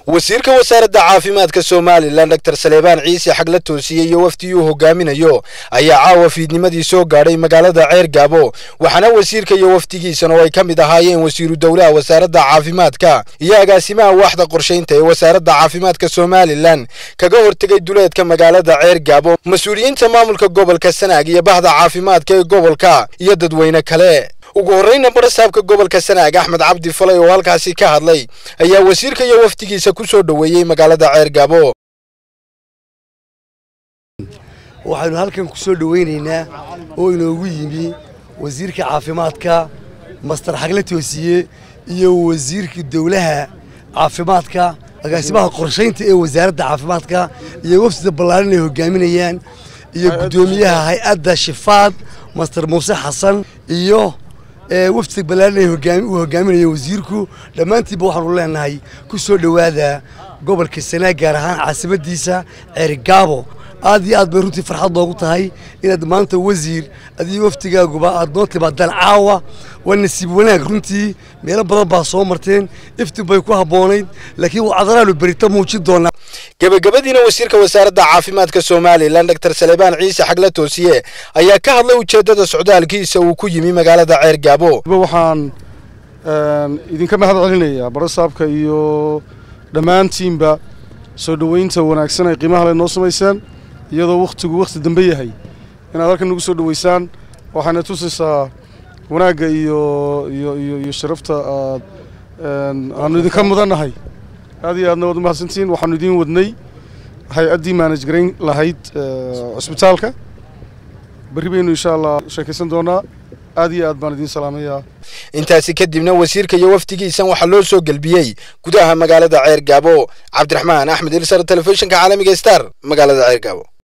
wasiirka wasaaradda caafimaadka somalilan doctor saleebaan ciise xagla toosiye iyo wafdiyuu hogaaminayo ayaa caawa fiidnimadii soo gaadhay magaalada ceer gaabo waxaana wasiirka iyo wafdigiisan oo ay ka mid ahaayeen wasiiru dowlaha wasaaradda caafimaadka iyo agaasimaha waaxda qorshaynta ee wasaaradda caafimaadka somalilan kaga hortegay duleedka magaalada ceer gaabo mas-uuliyiinta maamulka gobolka sanaag iyo bahda caafimaadka ee gobolka iyo dadweyne kale ugu horreyna barasaabka gobolka sanaag axmed cabdi falay oo halkaasi ka hadlay ayaa wasiirka iyo wafdigiisa ku soo dhoweeyey magaalada ceer gaabo waxaynu halkan ku soo dhowaynaynaa oo inoogu yimi wasiirka caafimaadka master xagle toosiye iyo wasiirka dowlaha caafimaadka agaasimaha qorshaynta ee wasaaradda caafimaadka iyo wafdida ballaaran ay hogaaminayaan iyo guddoomiyaha hay-adda shifaad master muuse xasan iyo wafdiga ballaaran uu hogaaminayo wasiirku dhammaantiinba waxaanu leenahay ku soo dhowaada gobolka sanaag gaar ahaan caasimadiisa ceerigaabo aad iyo aad bay runtii farxad noogu tahay inaad maanta wasiir adiyo wafdigaaguba aad noo timaadaan caawa waa nasiib wanaag runtii meelo badan baa soo marteen iftin bay ku habboonayd laakiin wacdaraanu berito muujin doonaa gebagabadiina wasiirka wasaaradda caafimaadka somalilan doctor saleebaan ciise xagla toosiye ayaa ka hadlay ujeeddada socdaalkiisa uu ku yimi magaalada ceer gaabo waxaan idinka mahad celinayaa barasaabka iyo dhammaantiinba soo dhoweynta wanaagsan ay qiimaha le noo samayseen iyadoo wakhtigu wakhti dambe yahay inaad halkan nagu soo dhoweysaan waxaana tusaysaa wanaagga iyo iyo iyo iyo sharafta aad aanu idinka mudannahay aad iyo aadna waad u mahadsantihiin waxaanu idiin wadnay hay-addii maanaj garayn lahayd cusbitaalka berri baynu insha allah sheekaysan doonaa aad iyo aad baan idiin salaamayaa intaasi kadibna wasiirka iyo wafdigiisan waxaa loo soo gelbiyey gudaha magaalada ceer gaabo cabdiraxmaan axmed ilsar telefishinka caalamiga star magaalada ceer gaabo